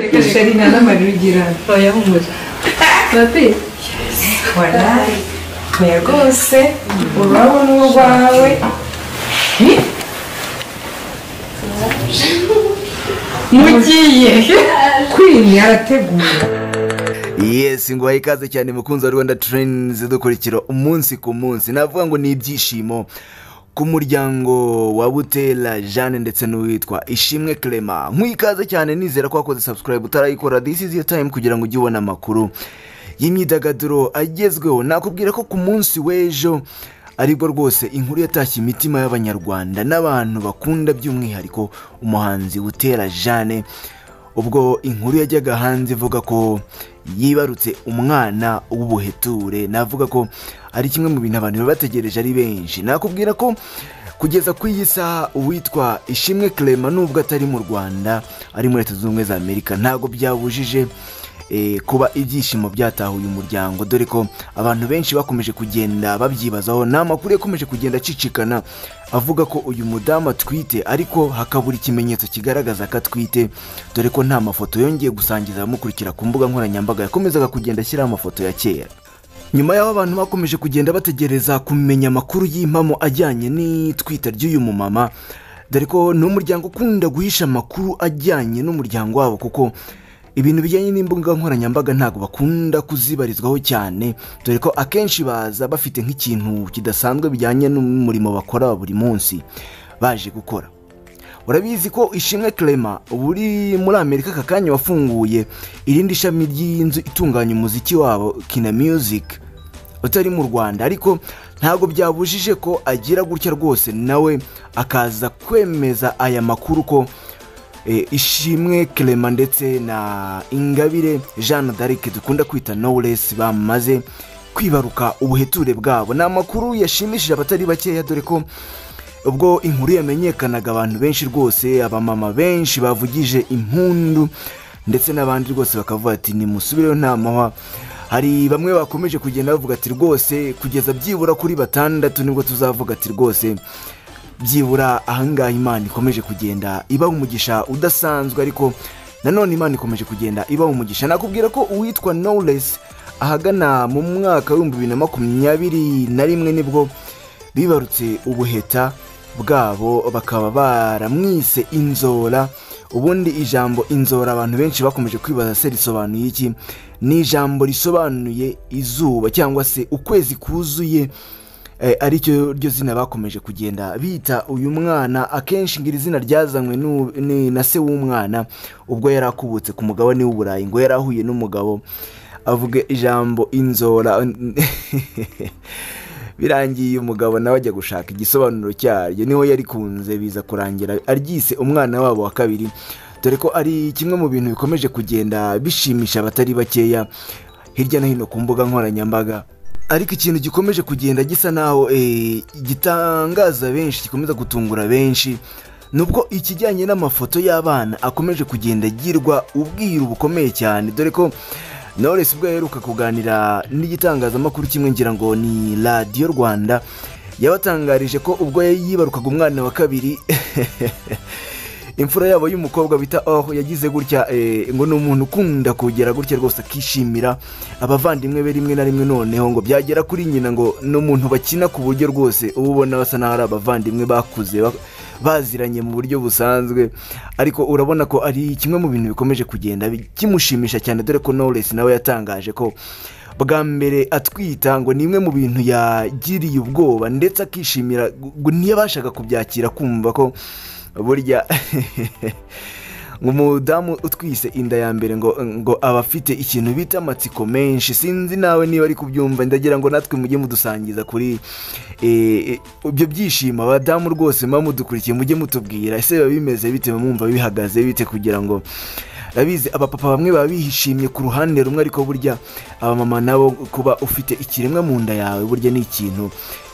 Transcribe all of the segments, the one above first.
reka sheri na n'amarugira oya humura babe waraye oya rwose ururabo ni urwawe mugiye kwini arategura yesi ngo ikaze cyane mukunzi wa rwanda tereni zidukurikira umunsi ku munsi navuga ngo ni ibyishimo ku muryango wa butera jeanne ndetse n'uwitwa ishimwe clement nk'ikaze cyane nizera ko wakoze sabusikarayibu utarayikora disi izi tayimu kugira ngo ujye ubona amakuru y'imyidagaduro agezweho nakubwira ko ku munsi w'ejo aribwo rwose inkuru yatashye imitima y'abanyarwanda n'abantu bakunda by'umwihariko umuhanzi butera jeanne ubwo inkuru yajyaga hanze ivuga ko yibarutse umwana w'ubuheture navuga ko ari kimwe mu bintu abantu baba bategereje ari benshi nakubwira ko kugeza ku iyi saha uwitwa ishimwe clement nubwo atari mu rwanda ari muri leta zunze ubumwe za amerika ntabwo byabujije eh, kuba ibyishimo byatahuye umuryango dore ko abantu benshi bakomeje kugenda babyibazaho ni amakuru yakomeje kugenda acicikana avuga ko uyu mudamu atwite ariko hakabura ikimenyetso kigaragaza ko atwite dore ko nta mafoto yongeye gusangiza abamukurikira ku mbuga nkoranyambaga yakomezaga kugenda ashyiraho amafoto ya kera nyuma y'aho abantu bakomeje kugenda bategereza kumenya amakuru y'impamo ajyanye n'itwita ry'uyu mumama dore ko ni umuryango ukunda guhisha amakuru ajyanye n'umuryango wabo kuko ibintu bijyanye n'imbuga nkoranyambaga ntabwo bakunda kuzibarizwaho cyane dore ko akenshi baza bafite nk'ikintu kidasanzwe bijyanye n'umurimo bakora wa buri munsi baje gukora urabizi ko ishimwe clement buri muri amerika aka kanya wafunguye irindi shami ry'inzu itunganya umuziki wabo kina music utari mu rwanda ariko ntabwo byabujije ko agira gutya rwose nawe akaza kwemeza aya makuru ko eh, ishimwe clement ndetse na ingabire jeanne d'arc dukunda kwita knowless bamaze kwibaruka ubuheture bwabo ni amakuru yashimishije abatari bakeya dore ko ubwo inkuru yamenyekanaga abantu benshi rwose abamama benshi bavugije impundu ndetse n'abandi rwose bakavuga ati nimusubireyo nta mahwa hari bamwe bakomeje kugenda bavuga ati rwose kugeza byibura kuri batandatu nibwo tuzavuga ati rwose byibura ahangaha imana ikomeje kugenda ibaha umugisha udasanzwe ariko nanone imana ikomeje kugenda ibaha umugisha nakubwira ko uwitwa knowless ahagana mu mwaka w'ibihumbi bibiri na makumyabiri na rimwe nibwo bibarutse ubuheta bwabo bakaba baramwise inzora ubundi ijambo inzora abantu benshi bakomeje kwibaza se risobanuye iki ni ijambo risobanuye izuba cyangwa se ukwezi kuzuye eh, aricyo ryo zina bakomeje kugenda bita uyu mwana akenshi ngo iri zina ryazanywe n'u- ni- na se w'umwana ubwo yari akubutse ku mugabane w'uburayi ngo yari ahuye n'umugabo avuga ijambo inzora birangiye umugabo nawe ajya gushaka igisobanuro cyaryo niho yarikunze biza kurangira aryise umwana wabo wa kabiri dore ko ari kimwe mu bintu bikomeje kugenda bishimisha abatari bakeya hirya no hino ku mbuga nkoranyambaga ariko ikintu gikomeje kugenda gisa naho eh, gitangaza benshi gikomeza gutungura benshi nubwo ikijyanye n'amafoto y'abana akomeje kugenda agirwa ubwiru bukomeye cyane dore ko knowless ubwo yaheruka kuganira n'igitangazamakuru kimwe ngira ngo ni radiyo rwanda yabatangarije ko ubwo yibarukaga umwana wa kabiri imfura yabo y'umukobwa bita aho yagize gutya eh, ngo ni umuntu ukunda kugera gutya rwose akishimira abavandimwe be rimwe na rimwe noneho ngo byagera kuri nyina ngo ni umuntu bakina ku buryo rwose uba ubona basa n'aho ari abavandimwe bakuze ba- baziranye mu buryo busanzwe ariko urabona ko ari kimwe mu bintu bikomeje kugenda bi- kimushimisha cyane dore ko knowless nawe yatangaje ko bwa mbere atwita ngo ni imwe mu bintu yagiriye ubwoba ndetse akishimira ngo ntiyabashaga kubyakira kumva ko burya ngo umudamu utwise inda ya mbere ngo ngo aba afite ikintu bita amatsiko menshi sinzi nawe niba ari kubyumva ndagira ngo natwe mujye mudusangiza kuri eh, eh, ibyo byishimo abadamu rwose muba mudukurikiye mujye mutubwira ese biba bimeze bite mwumva bihagaze bite kugira ngo urabizi abapapa bamwe baba bihishimye ku ruhande rumwe ariko burya abamama nabo kuba ufite ikiremwa mu nda yawe burya ni ikintu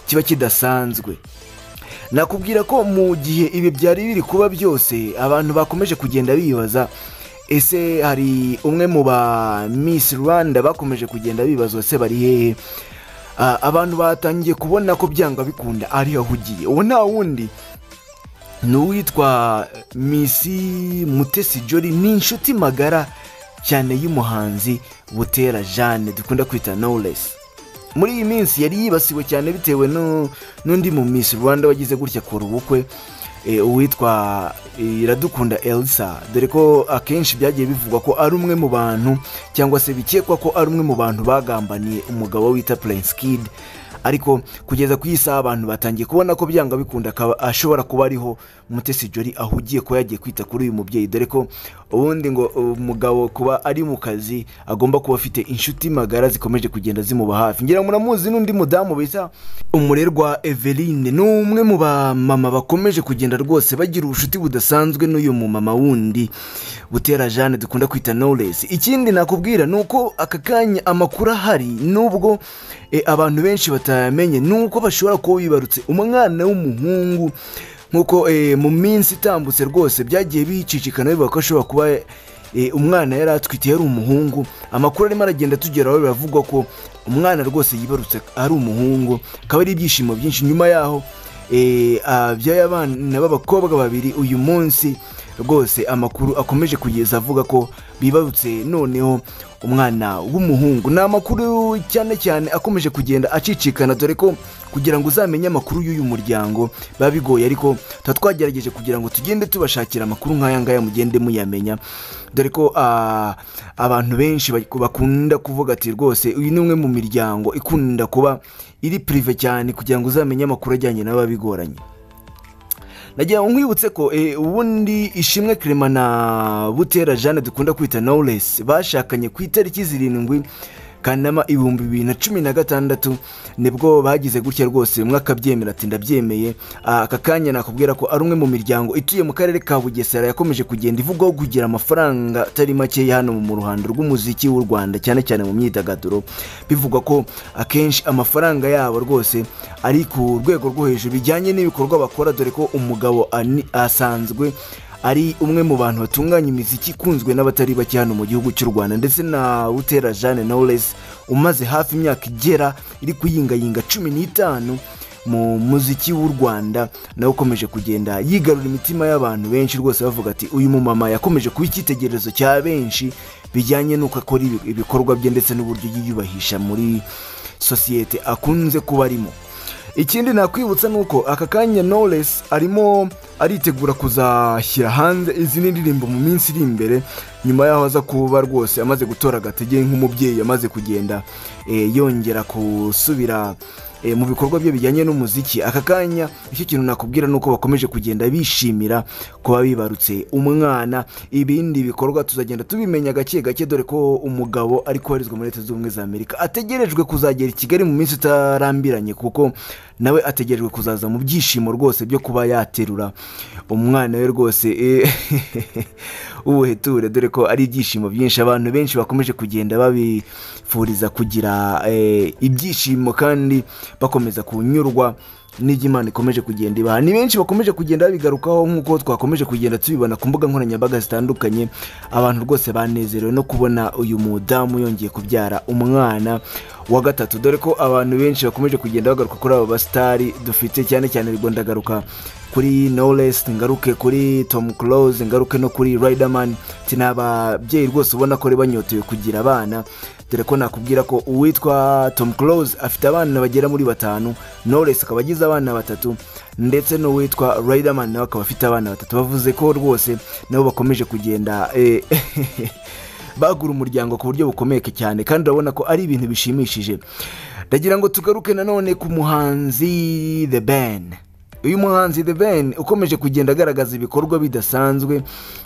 kiba kidasanzwe nakubwira ko mu gihe ibi byari biri kuba byose abantu bakomeje kugenda bibaza ese hari umwe mu ba miss rwanda bakomeje kugenda bibaza ese bari hehe Ah, abantu batangiye kubona ko byanga bikunda ari aho ugiye uwo nta wundi ni uwitwa misi mutesi jori ni inshuti magara cyane y'umuhanzi butera jeanne dukunda kwita knowless muri iyi minsi yari yibasiwe cyane bitewe nu- n'undi mu miss rwanda wagize gutya kora ubukwe eh, uwitwa eh, iradukunda elsa dore ko akenshi byagiye bivugwa ko ari umwe mu bantu cyangwa se bikekwa ko ari umwe mu bantu bagambaniye umugabo wita prince kid ariko kugeza ku isaha abantu batangiye kubona ko byanga bikunda akaba ashobora kuba ariho mutesi jori ahugiye kuba yagiye kwita kuri uyu mubyeyi dore ko ubundi ngo umugabo kuba ari mu kazi agomba kuba afite inshuti magara zikomeje kugenda zimuba hafi ngira ngo muramuzi n'undi mudamu bita umurerwa eveline ni umwe mu bamama bakomeje kugenda rwose bagira ubucuti budasanzwe n'uyu mumama wundi butera jeanne dukunda kwita knowless ikindi nakubwira ni uko aka kanya amakuru ahari nubwo eh, abantu benshi batayamenye ni uko bashobora kuba bibarutse umwana w'umuhungu nk'uko eh, mu minsi itambutse rwose byagiye bicicikana bivuga ko ashobora kuba eh, umwana yari atwite yari umuhungu amakuru arimo aragenda tugeraho biravugwa ko umwana rwose yibarutse ari umuhungu akaba ari ibyishimo byinshi nyuma yaho eh, abyaye abana b'abakobwa babiri uyu munsi rwose amakuru akomeje kugeza avuga ko bibarutse noneho umwana w'umuhungu ni amakuru cyane cyane akomeje kugenda acicikana dore ko kugira ngo uzamenye amakuru y'uyu muryango biba bigoye ariko tuba twagerageje kugira ngo tugende tubashakira amakuru nk'aya ngaya mugende muyamenya dore ko ah, abantu benshi bak- bakunda kuvuga ati rwose uyu ni umwe mu miryango ikunda kuba iri pirive cyane kugira ngo uzamenye amakuru ajyanye n'aba bigoranye nagira ngo nkwibutse ko eh, ubundi ishimwe kirema na butera jeanne dukunda kwita knowless bashakanye ku itariki zirindwi kanama ibihumbi bibiri na cumi na gatandatu nibwo bagize gutya rwose umwe akabyemera ati ndabyemeye Ah, aka kanya nakubwira ko ari umwe mu miryango ituye mu karere ka bugesera yakomeje kugenda ivugwaho kugira amafaranga atari makeya hano mu ruhando rw'umuziki w'u rwanda cyane cyane mu myidagaduro bivugwa ko akenshi amafaranga yabo rwose ari ku rwego rwo hejuru bijyanye n'ibikorwa bakora dore ko umugabo ani- asanzwe ari umwe mu bantu batunganya imiziki ikunzwe n'abatari bake hano mu gihugu cy'u rwanda ndetse na butera jeanne knowless umaze hafi imyaka igera iri kuyingayinga cumi n'itanu mu muziki w'u rwanda nawe ukomeje kugenda yigarura imitima y'abantu benshi rwose bavuga ati uyu mumama yakomeje kuba icyitegererezo cya benshi bijyanye n'uko akora ibi- ibikorwa bye ndetse n'uburyo yiyubahisha muri sosiyete akunze kuba arimo ikindi nakwibutsa ni uko aka kanya knowless arimo aritegura kuzashyira hanze izindi ndirimbo mu minsi iri imbere nyuma yaho aza kuba rwose amaze gutora agatege nk'umubyeyi amaze kugenda eh, yongera gusubira eh, mu bikorwa bye bijyanye n'umuziki aka kanya icyo kintu nakubwira ni uko bakomeje kugenda bishimira kuba bibarutse umwana ibindi bikorwa tuzagenda tubimenya gake gake dore ko umugabo ari koherezwa muri leta zunze ubumwe za amerika ategerejwe kuzagera i kigali mu minsi itarambiranye kuko nawe ategerejwe kuzaza mu byishimo rwose byo kuba yaterura umwana we rwose eh, ubuheture dore ko ari ibyishimo byinshi abantu benshi bakomeje kugenda babifuriza kugira eh, ibyishimo kandi bakomeza kunyurwa n'ibyo imana ikomeje kugenda ibaha ni benshi bakomeje kugenda babigarukaho nk'uko twakomeje kugenda tubibona ku mbuga nkoranyambaga zitandukanye abantu rwose banezerewe no kubona uyu mudamu yongeye kubyara umwana wa gatatu dore ko abantu benshi bakomeje kugenda bagaruka kuri abo basitari dufite cyane cyane ubwo ndagaruka kuri knowless ngaruke kuri tom close ngaruke no kuri riderman ati ni ababyeyi rwose ubona ko ari banyotewe kugira abana dore ko nakubwira ko uwitwa tom close afite abana bagera muri batanu knowless akaba agize abana batatu ndetse n'uwitwa riderman nawe akaba afite abana batatu bavuze ko rwose nabo bakomeje kugenda eh, bagura umuryango ku buryo bukomeye cyane kandi urabona ko ari ibintu bishimishije ndagira ngo tugaruke nanone ku muhanzi the ben uyu muhanzi The Ben ukomeje kugenda agaragaza ibikorwa bidasanzwe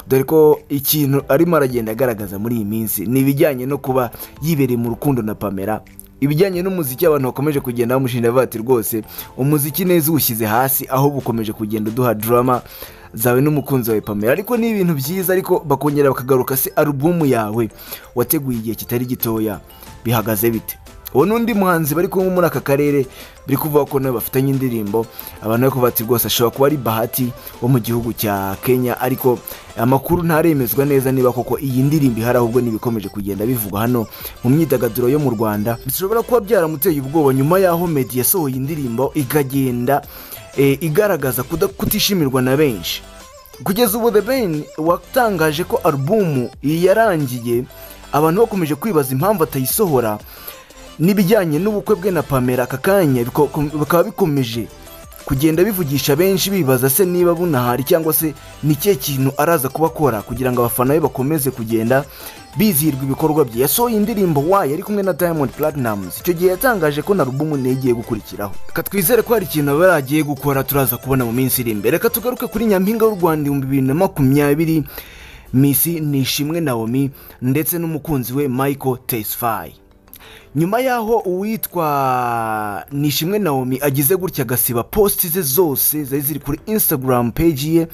dore ko ikintu arimo aragenda agaragaza muri iyi minsi ni ibijyanye no kuba yibereye mu rukundo na Pamela ibijyanye n'umuziki abantu bakomeje kugenda bamushinja bavuga ati rwose umuziki neza uwushyize hasi aho bukomeje kugenda uduha drama zawe n'umukunzi wawe Pamela ariko ni ibintu byiza ariko bakongera bakagaruka se alubumu yawe wateguye igihe kitari gitoya bihagaze bite uwo n'undi muhanzi bari kumwe muri aka karere biri kuvuga ko nawe bafitanye indirimbo abantu bari kuvuga ati rwose ashobora kuba ari bahati wo mu gihugu cya kenya ariko amakuru ntaremezwa neza niba koko iyi ndirimbo ihari ahubwo n'ibikomeje kugenda bivugwa hano mu myidagaduro yo mu rwanda bishobora kuba byaramuteye ubwoba nyuma y'aho medi yasohoye indirimbo ikagenda eh, igaragaza kuda- kutishimirwa na benshi kugeza ubu the ben watangaje ko alubumu iyi yarangiye abantu bakomeje kwibaza impamvu atayisohora n'ibijyanye n'ubukwe bwe na pamela aka kanya biko- bikaba bikomeje kugenda bivugisha benshi bibaza se niba bunahari cyangwa se ni ikihe kintu araza kuba akora kugira ngo abafana be bakomeze kugenda bizihirwa ibikorwa bye yasohoye indirimbo wayo ari kumwe na diamond platinumz icyo gihe yatangaje ko na rubumu negiye gukurikiraho reka twizere ko hari ikintu aba yaragiye gukora turaza kubona mu minsi iri imbere reka tugaruke kuri nyampinga y'u rwanda ibihumbi bibiri na makumyabiri misi nishimwe naomi ndetse n'umukunzi we michael tesfaye nyuma y'aho uwitwa nishimwe naomi agize gutya agasiba positi ze zose zari ziri kuri instagram peji ye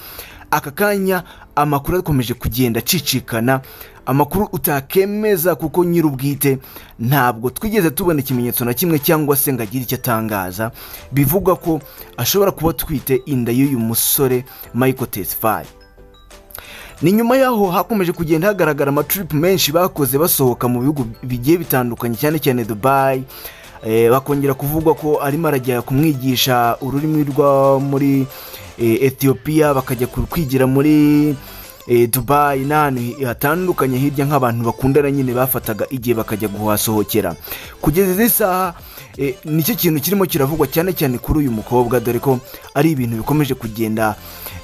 aka kanya amakuru akomeje kugenda acicikana amakuru utakemeza kuko nyir'ubwite ntabwo twigeze tubona ikimenyetso na kimwe cyangwa se ngo agire icyo atangaza bivugwa ko ashobora kuba atwite inda y'uyu musore michael tesfaye ni nyuma y'aho hakomeje kugenda hagaragara amatiripu menshi bakoze basohoka mu bihugu bigiye bitandukanye cyane cyane dubayi Eh, bakongera kuvugwa ko arimo arajya kumwigisha ururimi rwa muri eh, etiyopiya bakajya ku- kwigira muri eh, dubayi n'ahantu hatandukanye hirya nk'abantu bakundana nyine bafataga igihe bakajya kuhasohokera kugeza izi saha eh, nicyo kintu kirimo kiravugwa cyane cyane kuri uyu mukobwa dore ko ari ibintu bikomeje kugenda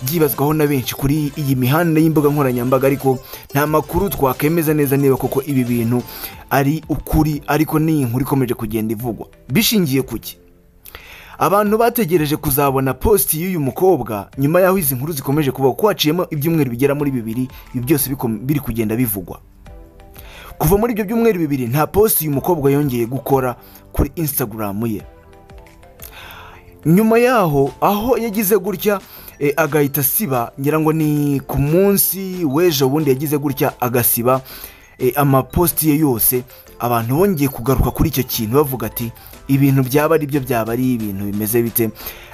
byibazwaho na benshi kuri iyi mihanda y'imbuga nkoranyambaga ariko nta makuru twakemeza neza niba koko ibi bintu ari ukuri ariko ni inkuru ikomeje kugenda ivugwa bishingiye ku ki abantu bategereje kuzabona positi y'uyu mukobwa nyuma y'aho izi nkuru zikomeje kuba kuko haciyemo ibyumweru bigera muri bibiri ibi byose bikom- biri kugenda bivugwa kuva muri ibyo byumweru bibiri nta positi uyu mukobwa yongeye gukora kuri instagram ye nyuma yaho aho yagize gutya eh, agahita asiba ngira ngo ni ku munsi w'ejo bundi yagize gutya agasiba eh, amapositi ye yose abantu bongeye kugaruka kuri icyo kintu bavuga ati ibintu byaba ari byo byaba ari ibintu bimeze bite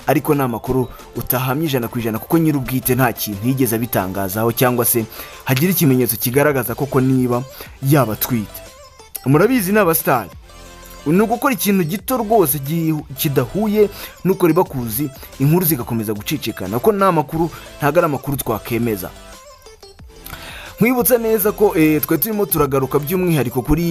ariko ni amakuru utahamya ijana ku ijana kuko nyir'ubwite nta kintu yigeze abitangazaho cyangwa se hagira ikimenyetso kigaragaza koko niba yaba atwite murabizi ni abasitari ni ugukora ikintu gito rwose gihu- kidahuye nuko ribakuzi inkuru zigakomeza gucicikana ko nta makuru ntabwo ari amakuru twakemeza nkwibutsa neza ko eh, twe turimo turagaruka by'umwihariko kuri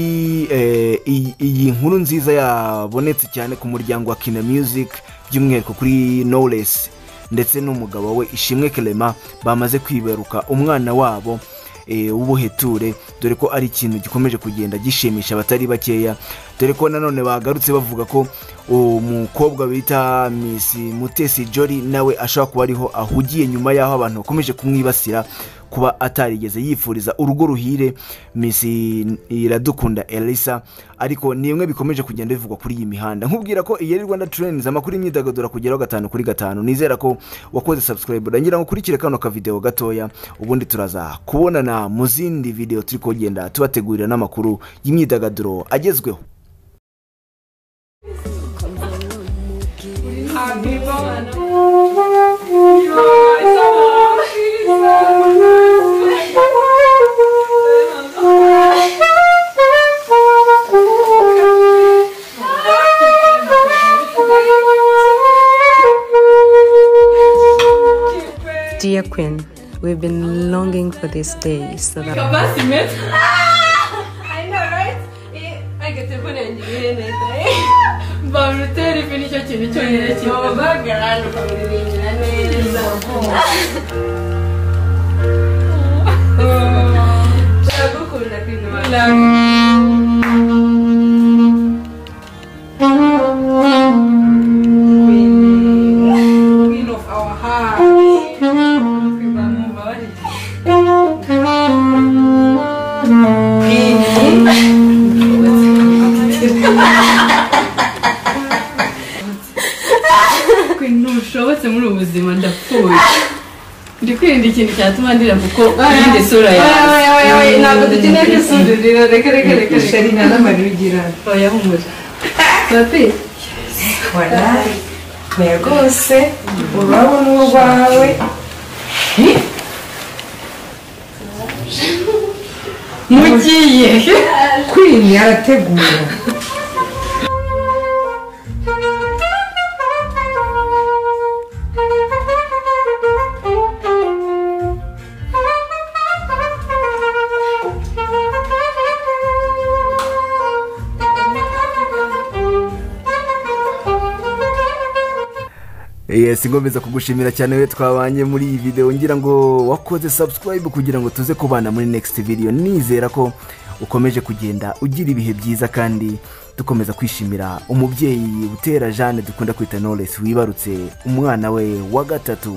eh, iyi- iyi nkuru nziza yabonetse cyane ku muryango wa kina music by'umwihariko kuri knowless ndetse n'umugabo we ishimwe kelema bamaze kwibaruka umwana wabo eh, w'ubuheture dore ko ari ikintu gikomeje kugenda gishimisha abatari bakeya dore ko nanone bagarutse bavuga ko umukobwa bita miss mutesi jori nawe ashobora kuba ariho ahugiye nyuma y'aho abantu bakomeje kumwibasira kuba atarigeze yifuriza urugo ruhire miss iradukunda elisa ariko ni imwe bikomeje kugenda bivugwa kuri iyi mihanda nkubwira ko iyi ari rwanda trains amakuru y'imyidagaduro kugeraho gatanu kuri gatanu nizera ko wakoze subscribe rangira ngo ukurikire kano kavideo gatoya ubundi turaza kubonana mu zindi video turi kugenda tubategurira n'amakuru y'imyidagaduro agezweho Happy birthday to you. Dear Queen, we've been longing for this day so that Kabasi met. I know, right? Eh, agaterefone yanjye ibihe neza. Barutere ifi nicyo kintu cyonyine kiza. Babahagarara ukamuririmbira neza. Ndagukunda Queen wanjye. Queen, queen of our heart. Queen bamubabariye. Kwe ntushobotse muri ubu buzima ndapfuye ndi kwirinda ikintu cyatuma ndira kuko irinde sura yawe ntabwo dukeneye kwisudurira reka reka reka sheri nta n'abantu bigira oya humura papi warayi oya rwose urabona uwo wawe mugiye kwini arategura yesi ngomeza kugushimira cyane we twabanye muri iyi videwo ngira ngo wakoze subscribe kugira ngo tuze kubana muri next video nizera ko ukomeje kugenda ugira ibihe byiza kandi dukomeza kwishimira umubyeyi butera jeanne dukunda kwita knowless wibarutse umwana we wa gatatu